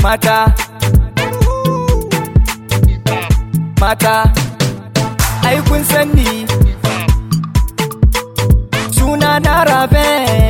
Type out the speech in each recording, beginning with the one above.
mata mata ai kun san ni suna na rabe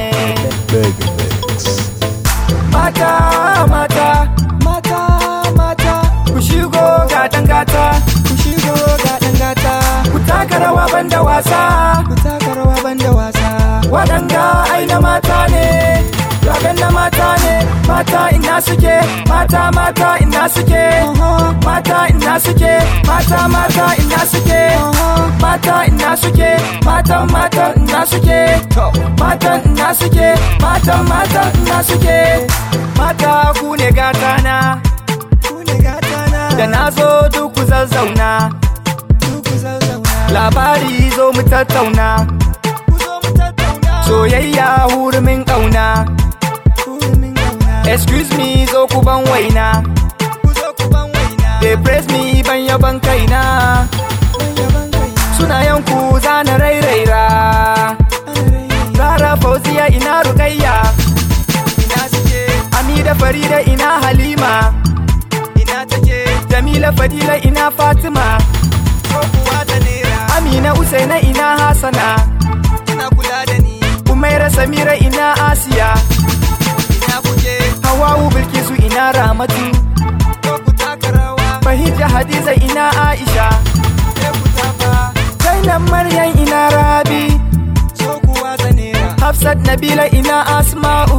mata mata mata mata ku shigo ga dangata ku shigo ga dangata ku taka rawa banda wasa ku taka rawa banda wasa waɗanga ai na mata ne Raben na mata ne mata ina suke mata mata ina suke mata ina suke mata mata ina suke mata ina suke mata mata ina suke mata ina suke mata mata ina suke mata ku ne gata na ku ne gata na da na zo duk ku zazzauna labari zo mu tattauna soyayya hurumin ƙauna excuse me zo ku ban waina they praise me ban yaban kaina suna yanku zana rairaira rara fauziya ina rukayya ina suke amida farida ina halima ina take jamila fadila ina fatima amina usaina ina hasana ina kula da ni umaira samira ina asiya ina kuke hawawu bilkisu ina ramatu fahija hadiza ina aisha zainab maryam ina rabi hafsat nabila ina asma'u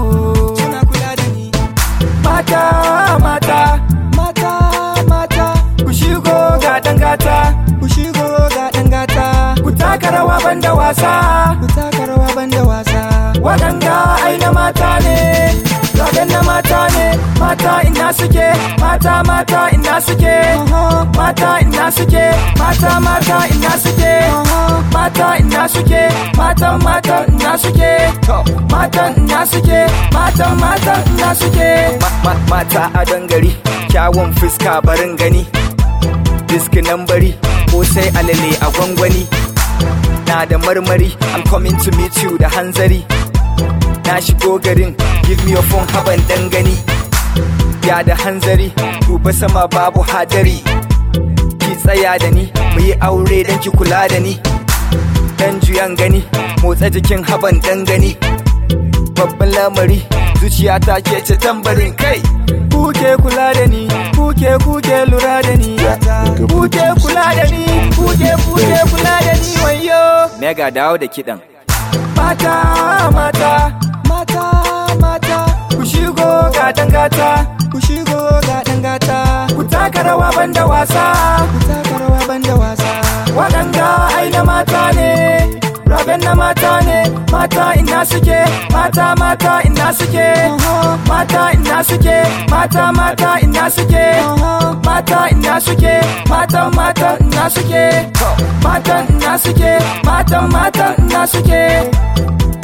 mata mata mata mata ku shigo ga dangata ku shigo ga dangata ku taka rawa banda wasa ku taka rawa banda wasa waɗanga ai na mata ne Raben na mata ne mata ina suke mata mata ina suke mata ina suke mata mata ina suke mata ina suke mata mata ina suke mata ina suke mata mata ina suke mata a dangari kyawun fuska barin gani diski nan bari ko sai alale a gwangwani na da marmari I'm coming to meet you da hanzari na shigo garin give me your phone haban dangani ya da hanzari duba sama babu hadari ki tsaya da ni mu yi aure dan ki kula da ni dan juyan gani motsa jikin haban dangani babban lamari zuciyata ke ce tambarin kai kuke kula da ni kuke kuke lura da ni kuke kula da ni kuke kuke kula da ni wayo mega dawo da kidan mata mata mata mata ku shigo ga dangata ku shigo ga dangata ku taka rawa banda wasa ku taka rawa banda wasa waɗanga ai na mata ne Raben na mata ne mata ina suke mata mata ina suke mata ina suke mata mata ina suke mata ina suke mata mata ina suke mata ina suke mata mata ina suke